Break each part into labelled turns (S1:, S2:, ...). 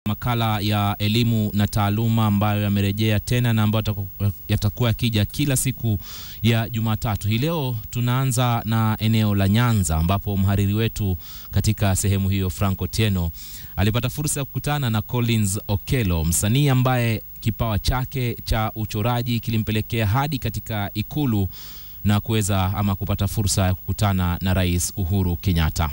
S1: makala ya elimu na taaluma ambayo yamerejea tena na ambayo yataku- yatakuwa yakija kila siku ya Jumatatu. Hii leo tunaanza na eneo la Nyanza ambapo mhariri wetu katika sehemu hiyo Franco Tieno alipata fursa ya kukutana na Collins Okello, msanii ambaye kipawa chake cha uchoraji kilimpelekea hadi katika ikulu na kuweza ama kupata fursa ya kukutana na Rais Uhuru Kenyatta.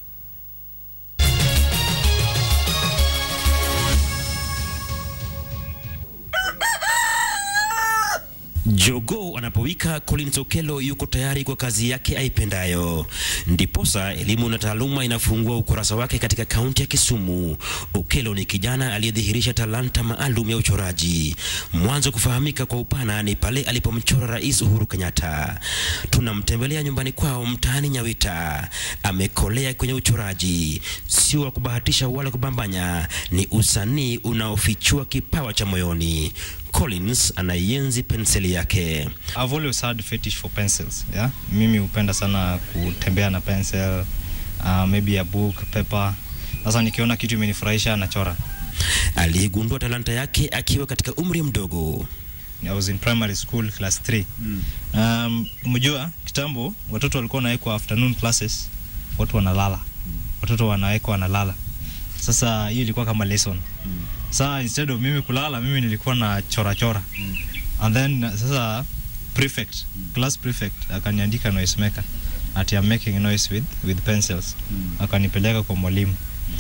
S2: Jogoo anapowika Collins Okello yuko tayari kwa kazi yake aipendayo. Ndiposa elimu na taaluma inafungua ukurasa wake katika kaunti ya Kisumu. Okello ni kijana aliyedhihirisha talanta maalum ya uchoraji. Mwanzo kufahamika kwa upana ni pale alipomchora Rais Uhuru Kenyatta. Tunamtembelea nyumbani kwao mtaani Nyawita. Amekolea kwenye uchoraji, sio wa kubahatisha wala kubambanya, ni usanii unaofichua kipawa cha moyoni. Collins anaienzi penseli yake.
S3: I've always had fetish for pencils, yeah? Mimi hupenda sana kutembea na pencil, uh, maybe a book, paper. Sasa nikiona kitu imenifurahisha nachora.
S2: Aligundua talanta yake akiwa katika umri mdogo.
S3: I was in primary school class 3. Um, umejua kitambo watoto walikuwa wanawekwa afternoon classes, watu wanalala. Watoto wanawekwa wanalala. Sasa hiyo ilikuwa kama lesson. Sasa instead of mimi kulala, mimi nilikuwa na chora chora. And then uh, sasa prefect, class prefect akaniandika noise maker. Ati I'm making noise with with pencils. Akanipeleka kwa mwalimu.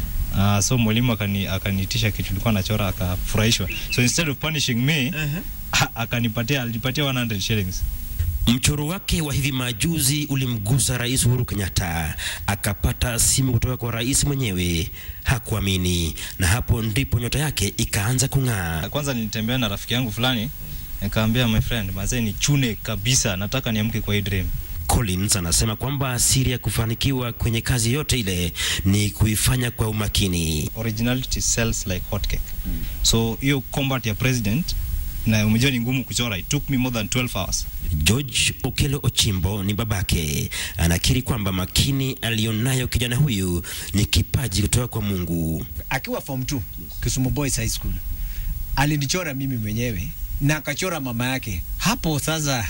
S3: Uh, so mwalimu akani akaniitisha kitu nilikuwa nachora akafurahishwa. So instead of punishing me, a- akanipatia alipatia 100 shillings.
S2: Mchoro wake wa hivi majuzi ulimgusa Rais Uhuru Kenyatta, akapata simu kutoka kwa rais mwenyewe. Hakuamini, na hapo ndipo nyota yake ikaanza kung'aa.
S3: Kwanza nilitembea na rafiki yangu fulani nikamwambia my friend, mazee ni chune kabisa, nataka niamke kwa hii dream.
S2: Collins anasema kwamba siri ya kufanikiwa kwenye kazi yote ile ni kuifanya kwa umakini.
S3: Originality sells like hotcake. So hiyo combat ya president na umejua ni ngumu kuchora. It took me more than 12 hours.
S2: George Okello Ochimbo ni babake, anakiri kwamba makini aliyonayo kijana huyu ni kipaji kutoka kwa Mungu.
S4: akiwa form 2 Kisumu Boys High School alinichora mimi mwenyewe na akachora mama yake hapo. Sasa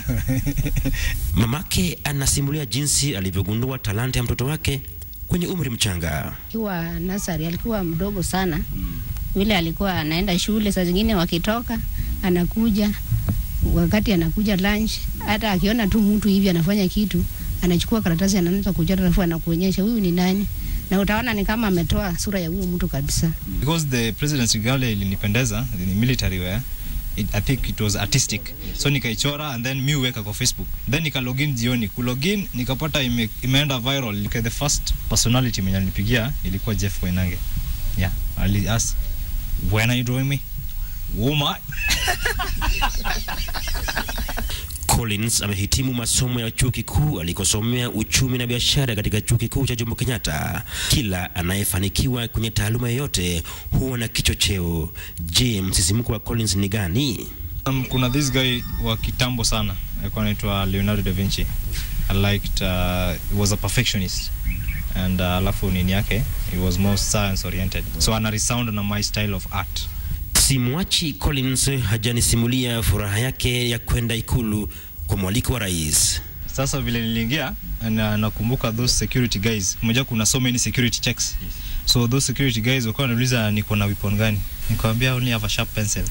S2: Mamake anasimulia jinsi alivyogundua talanta ya mtoto wake kwenye umri mchanga.
S5: Akiwa nasari alikuwa mdogo sana vile alikuwa anaenda shule, saa zingine wakitoka anakuja, wakati anakuja lunch, hata akiona tu mtu hivi anafanya kitu, anachukua karatasi anaanza kuchora, alafu anakuonyesha huyu ni nani, na utaona ni kama ametoa sura ya huyo mtu kabisa.
S3: Because the president's gala ilinipendeza, ni military wear. It, I think it was artistic. So nikaichora and then mi uweka kwa Facebook. Then nika login jioni. Ku login nikapata ime, imeenda viral. Nika the first personality mwenye alinipigia ilikuwa Jeff Koinange. Yeah, ali ask when are you drawing me? Woman.
S2: Collins amehitimu masomo ya chuo kikuu alikosomea uchumi na biashara katika chuo kikuu cha Jomo Kenyatta. Kila anayefanikiwa kwenye taaluma yoyote huwa na kichocheo. Je, msisimko wa Collins ni gani?
S3: Um, kuna this guy wa kitambo sana alikuwa anaitwa Leonardo da Vinci. I liked uh, he was a perfectionist and uh, alafu nini yake it was more science oriented so ana resound na my style of art
S2: Simwachi Collins hajanisimulia furaha yake ya kwenda ikulu kwa mwaliko wa rais.
S3: Sasa vile niliingia na nakumbuka those security guys, mmoja kuna so many security checks. So those security guys wakawa wanauliza niko na weapon gani? Nikamwambia only have a sharp pencil.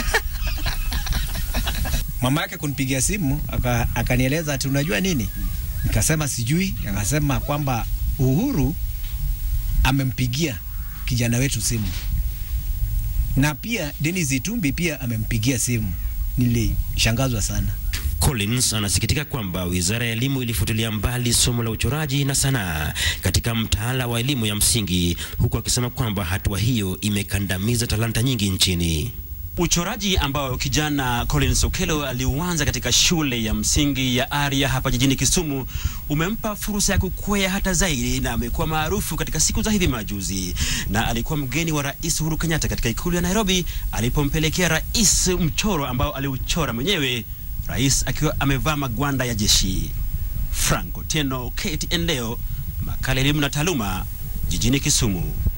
S4: mama yake kunipigia simu aka- akanieleza ati unajua nini, nikasema sijui. Akasema kwamba Uhuru amempigia kijana wetu simu na pia Dennis Itumbi pia amempigia simu. Nilishangazwa sana.
S2: Collins anasikitika kwamba wizara ya elimu ilifutilia mbali somo la uchoraji na sanaa katika mtaala wa elimu ya msingi, huku akisema kwamba hatua hiyo imekandamiza talanta nyingi nchini.
S6: Uchoraji ambao kijana Collins Okello aliuanza katika shule ya msingi ya Aria hapa jijini Kisumu umempa fursa ya kukwea hata zaidi na amekuwa maarufu katika siku za hivi majuzi, na alikuwa mgeni wa Rais Uhuru Kenyatta katika ikulu ya Nairobi alipompelekea rais mchoro ambao aliuchora mwenyewe, rais akiwa amevaa magwanda ya jeshi. Franco Tieno, KTN leo, makala elimu na taaluma, jijini Kisumu.